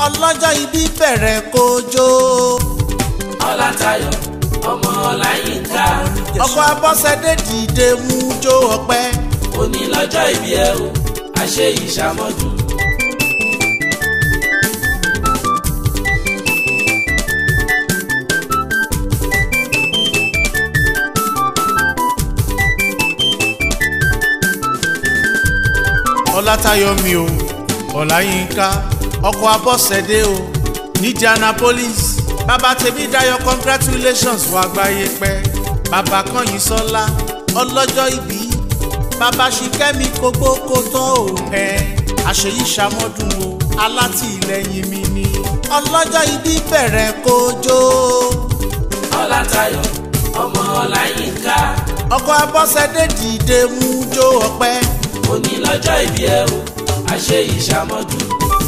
ọlọ́jọ́ ibi bẹ̀rẹ̀ kójó. ọlátayọ̀ ọmọ ọláyínká ọkọ abọ́sẹ̀dé dìde mú jó ọpẹ́. òní lọ́jọ́ ìbí ẹ o àṣẹ ìṣàmọ́dún. ọlátayọ̀ mi o ọláyínká ọkọ abọ́sẹ̀dé o níjànápolis bàbá tèmi dayọ̀ congratulations wà gbáyé pẹ́ bàbá kànyìn sọ́lá ọlọ́jọ́ ìbí bàbá ṣìkẹ́mi kógbó kó tán ò pẹ́ àṣeyí ṣàmọ́dún o alátìlẹyìn mi ni ọlọ́jọ́ ìbí bẹ̀rẹ̀ kójó. ọlátayọ̀ ọmọ ọláyínká ọkọ abọ́sẹ̀dé dìde mú jó ọpẹ́. òní lọ́jọ́ ìbí ẹ o àṣẹ ìṣàmọ́dún.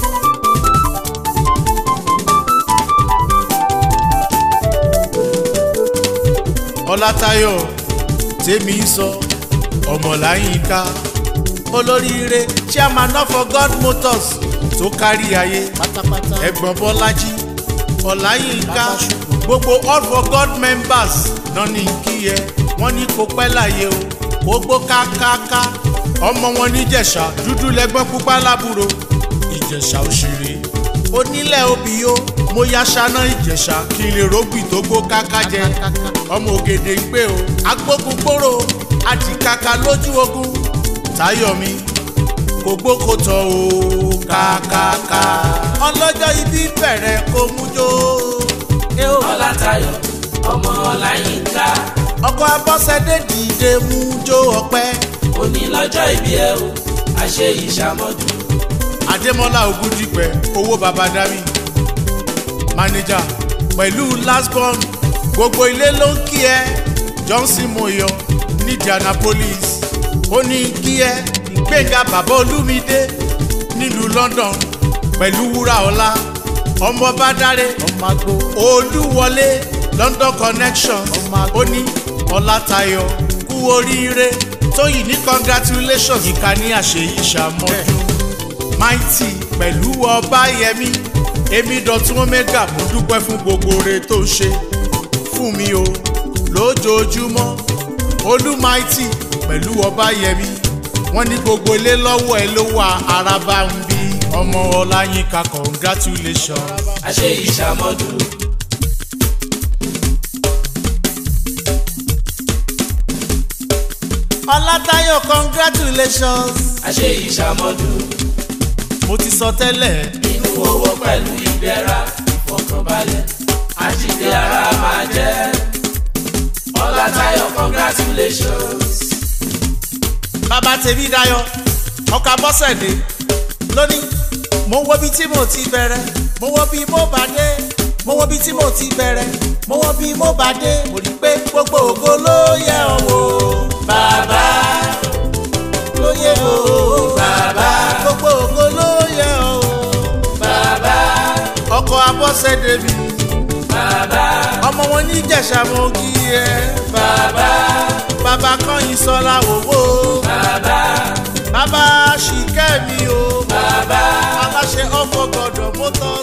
ọlátayọ̀ tèmi sọ ọmọláyínká olóríire chairman of god motors tó kárí ayé pátápátá ẹ̀gbọ́n bọ́lájí ọláyínká gbogbo all for god members náà ní kí ẹ wọ́n ní kó pẹ́ láyé o gbogbo kákáká ọmọ wọn níjẹ̀ṣà dúdú lẹ́gbọ́n pupa lábúrò ìjẹ̀ṣà òṣèré onílẹ̀ òbíyó mo ya ṣáná ìjẹ̀ṣà kí n lè rógbì tó gbó káká jẹ ọmọ ògèdè ń pè o agbógun gbòòrò àdìkàkà lójú ogun táyọ̀mí kò gbókòtò o kákáká ọlọ́jọ́ ibi bẹ̀rẹ̀ kó mú jó. Eh o. ọlátayọ̀ ọmọ ọláyínká ọkọ abọ́sẹ̀dé dìde mú jó ọpẹ́ òní lọ́jọ́ ìbí ẹ o àṣẹ ìṣàmọ́dún. adémọlá ogundipẹ owó baba dami manager pẹ̀lú lasbon gbogbo ilé ló ń kí ẹ johnson moyo ní indianapolis ó ní kí ẹ gbẹ̀ngà bàbá olúmídé nílùú london pẹ̀lú wúràọlá ọmọ bàdàrẹ ọmọ agbó olúwọlé london connections ó ní ọlátayọ̀ kú oríire tóyìn ní congratulations ìkànnì àṣeyí ṣàmọ́dún mighty pẹ̀lú ọbáyẹmí èmi dọ̀tún omega mo dúpẹ́ fún gbogbo oore tó ṣe fún mi o lójoojúmọ́ olú mighty pẹ̀lú ọbáyẹmí wọ́n ní gbogbo ilé lọ́wọ́ ẹ ló wà araba ń bí ọmọ ọláyínká congratulations. àṣẹ ìṣàmọ́dún. ọlátayọ̀ congratulations. àṣẹ ìṣàmọ́dún. mo ti sọ tẹ́lẹ̀ inú owó pẹ̀lú ìdẹ̀ra ìfọkànbalẹ̀ àjíǹde ara máa jẹ́. ọlátayọ̀ congratulations. bàbá tèmi dayọ̀ ọkọ̀ abọ́sẹ̀dé lónìí mo wo bí tí mo ti bẹ̀rẹ̀ mo wo bí mo bá dé mo wo bí tí mo ti bẹ̀rẹ̀ mo wo bí mo bá dé mo rí i pé gbogbo ògo ló yẹ ọ́ wò bàbá ló yẹ ọ́ bàbá gbogbo ògo ló yẹ ọ́ bàbá ọkọ̀ abọ́sẹ̀dé mi bàbá ọmọ wọn ní ìjẹ̀ṣà mo kí ẹ bàbá bàbá kọ́yìn sọ́lá wòwò bàbá bàbá ṣìkẹ́ mi o bàbá aláṣẹ ọkọ̀ gbọ́dọ̀ mọ́tò